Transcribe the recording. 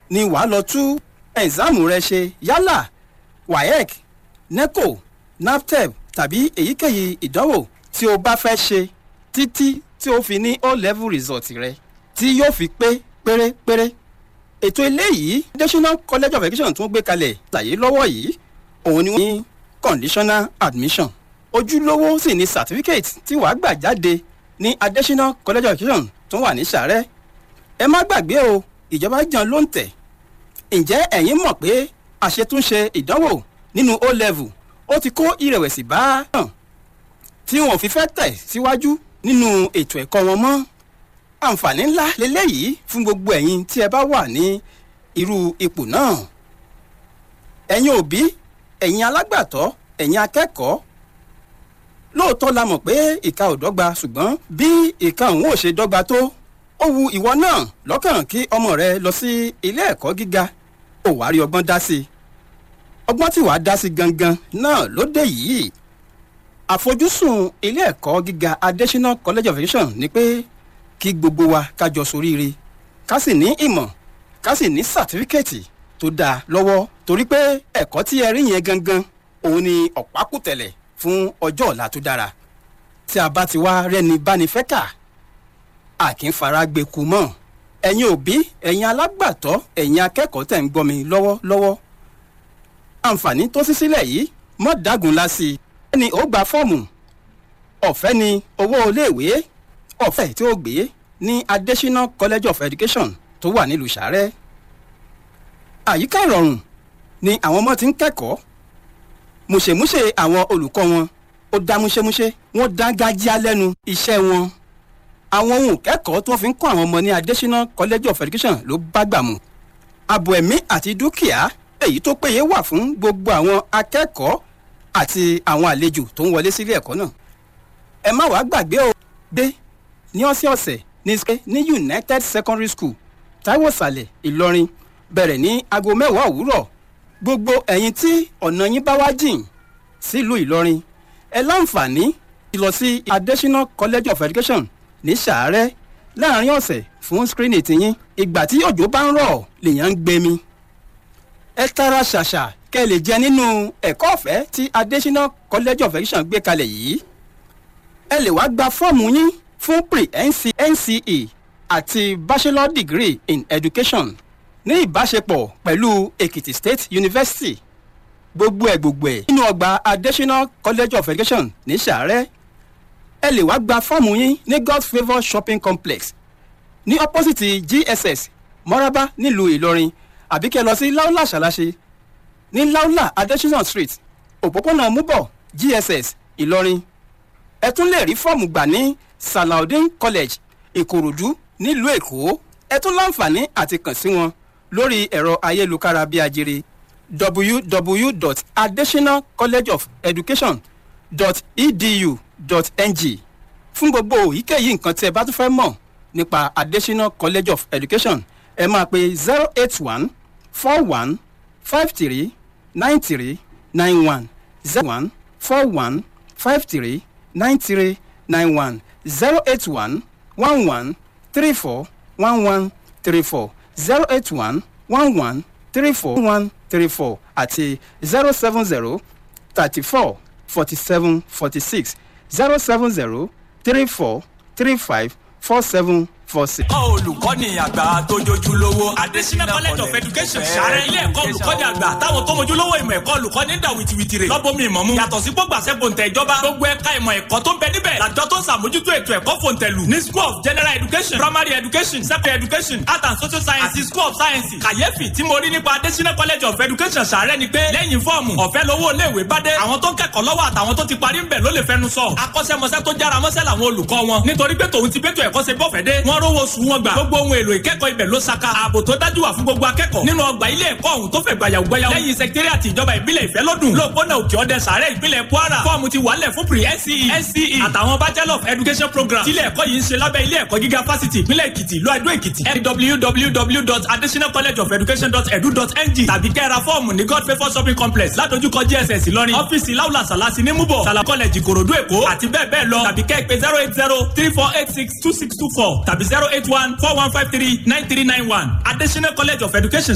ni wàá lọ tú ẹ̀ǹsáàmù rẹ ṣe yálà waec neco naptep tàbí èyíkéyìí ìdánwò tí o bá fẹ́ ṣe títí tí o fi ní o level result rẹ tí yóò fi pé pérépéré ètò eléyìí national college of education tún gbé kalẹ̀ ṣàyé lọ́wọ́ yìí òun ni wọ́n ní conditional admission ojúlówó sì ni certificate tí wàá gbà jáde ní additional college of education tó wà ní sàrẹ́ ẹ má gbàgbé o ìjọba jàn ló ń tẹ̀ ǹjẹ́ ẹ̀yin mọ̀ pé àṣetúnṣe ìdánwò nínú o level ó ti kó ìrẹ̀wẹ̀sì bá hàn tí wọn ò fi fẹ́ tẹ̀ síwájú nínú ètò ẹ̀kọ́ wọn mọ́ àǹfààní ńlá lélẹ́yìí fún gbogbo ẹ̀yin tí ẹ bá wà ní irú ipò náà ẹ̀yin òbí ẹ̀yin alágbàtọ́ ẹ̀yin akẹ́kọ̀ọ́ lóòótọ́ la mọ̀ pé ìka ò dọ́gba ṣùgbọ́n bí ìka òun ò ṣe dọ́gba tó ó wu ìwọ náà lọ́kàn kí ọmọ rẹ lọ sí ilé ẹ̀kọ́ gíga ò wá rí ọgbọ́n dá sí i ọgbọ́n tí wàá dá sí gangan náà ló dé yìí àfojúsùn ilé ẹ̀kọ́ gíga adésínà college of education ni pé kí gbogbo wa kájọ soríire ká sì ní ìmọ̀ ká sì ní sàtífíkẹ́ẹ̀tì tó dáa lọ́wọ́ torí pé ẹ̀kọ́ tí ẹ rí yẹn gangan òun ni ọ̀pákùtẹ̀lẹ̀ fún ọjọ́ ọ̀la tó dára tí a bá ti wá rẹ́ni báni fẹ́ kà á kì í fara gbẹ̀kú mọ́ ẹ̀yin òbí ẹ̀yin alágbàtọ́ ẹ̀yin akẹ́kọ̀ọ́ tẹ̀ ń gbọ́ mi lọ́wọ́lọ́wọ́ àǹfààní tó sí sílẹ̀ yìí mọ́ dágun la sí i ẹni ó gba fọ́ọ̀mù ọ̀fẹ́ ni owó iléèwé ọ̀fẹ́ tí ó gbé ní adésínà college of education tó wà nílùú sàrẹ́ àyíká ìrọ̀rùn ni àwọn ọmọ ti ń kẹ́kọ̀ọ́ mùṣemúṣe àwọn olùkọ́ wọn ó dá múṣemúṣe wọ́n dá gájíá lẹ́nu iṣẹ́ wọn àwọn ohun kẹ́kọ̀ọ́ tó fi ń kọ́ àwọn ọmọ ní adésínà college of education ló bá gbà mú ààbò ẹ̀mí àti dúkìá èyí tó péye wà fún gbogbo àwọn akẹ́kọ̀ọ́ àti àwọn àlejò tó ń wọlé sílé ẹ̀kọ́ náà ẹ má wàá gbàgbé o dé ní ọ̀sẹ̀ọ̀sẹ̀ ní ṣe ní united secondary school taiwo sàlẹ̀ ìlọrin bẹ̀rẹ̀ ní aago mẹ́wàá òwúrọ̀ gbogbo ẹ̀yin tí ọ̀nà yín bá wá jìn sílùú ìlọrin ẹ láǹfààní lọ sí adésínà college of education ní sàárẹ̀ láàrin ọ̀sẹ̀ fún screening tiyín ìgbà tí òjò bá ń rọ̀ lèèyàn ń gbẹmí ẹ tara ṣàṣà kẹ́ ẹ lè jẹ nínú ẹ̀kọ́ ọ̀fẹ́ tí adésínà college of education gbé kalẹ̀ yìí ẹ lè wá gba fọ́ọ̀mù yín fún pre nce àti bachelor degree in education ní ìbáṣepọ̀ pẹ̀lú èkìtì state university gbogbo ẹ̀ gbogbo ẹ̀ nínú ọgbà adésínà college of education ní sàárẹ̀ ẹ lè wá gba fọ́ọ̀mù yín ní god's favour shopping complex ní opposite gss mọ́rábá nílùú ìlọrin àbí kẹ́ lọ sí laula ṣàlàṣe ní laula adesina street òpópónà múbọ̀ gss ìlọrin ẹ tún lè rí fọ́ọ̀mù gbà ní salaudin college ìkòròdú nílùú èkó ẹ tún láǹfààní àti kàn sí wọn lórí ẹ̀rọ ayélujára bíi ajere www.adesinacollegeofeducation.edu.ng fún gbogbo èyíkéyìí nǹkan tí ẹ bá tún fẹ́ mọ̀ nípa adesina college of education ẹ máa pe zero eight one four one five three nine three nine one zero one four one five three nine three nine one zero eight one one one three four one one three four zero eight one one one three four one three four àti zero seven zero thirty four forty seven forty six zero seven zero three four three five four seven four six. olùkọ́ni àgbà tó jojúlówó adesina college of education sàrẹ ilé ẹ̀kọ́ olùkọ́ni àgbà táwọn tó mojúlówó ìmọ̀ ẹ̀kọ́ olùkọ́ni ń dà wìtìwìtì rè lọ́bọ̀mí ìmọ̀ mu yàtọ̀ sí gbogbo àṣẹ gbòǹtẹ̀ ìjọba gbogbo ẹ̀ka ìmọ̀ ẹ̀kọ́ tó ń bẹ níbẹ̀ làjọ tó ń sàmójútó ètò ẹ̀kọ́ fòǹtẹ̀lù ní school of general education primary education secondary education art and social science àti school of science kàyéfì tí mo rí nípa adesina college of education sàrẹ ni pé lẹ́yìn fọ́ọ̀mù ọ̀fẹ́ lówó iléèwé bá dé àwọn tó ń kẹ́kọ̀ọ́ lọ́wọ́ àtàwọn tó ti parí ń bẹ̀ ló lè fẹnu sọ akọ́ṣẹ́mọṣẹ́ tó jára mọ́ṣẹ́ làwọn olùkọ́ wọn nítorí pé tòun ti bẹ́tò ẹ̀kọ́ ṣe bọ́fẹ̀ dé wọ́n rówó sùn wọn gbà gbogbo ohun èlò ìkẹ́kọ̀ọ́ ibẹ̀ ló saka ààbò tó dájú wà fún gbogbo akẹ́kọ̀ọ́ nínú ọgbà ilé ẹ̀kọ́ ọ̀hún tó fẹ̀ gbàyàwó gbàyàwó lẹ́yìn sẹkítẹ́rì àti ìjọba ìbílẹ̀ ìfẹ́ lọ́dún lóòpónà òkè ọdẹ sàárẹ̀ ìpínlẹ̀ kwara fọ́ọ̀mù ti wàlẹ̀ fún pre nce nce àtàwọn bachelor of education program tílé ẹ̀kọ́ yìí ń ṣe lábẹ́ ilé ẹ̀kọ́ gíga fásitì ìpínlẹ̀ èkìtì ló àdó èkìtì www.additionalcollegeofeducation.edu.ng tàbí kẹ́ra fọ́ọ̀mù ní god favour shopping complex ládojúkọ gss ìlọrin ọ́fíìsì láwùlà sàlásì ní múbọ̀ sàlà college ìkòròdú èkó àti bẹ́ẹ̀ bẹ́ẹ̀ lọ tàbí kẹ́ pé zero eight zero three four eight six two six two four tàbí zero eight one four one five three nine three nine one adesina college of education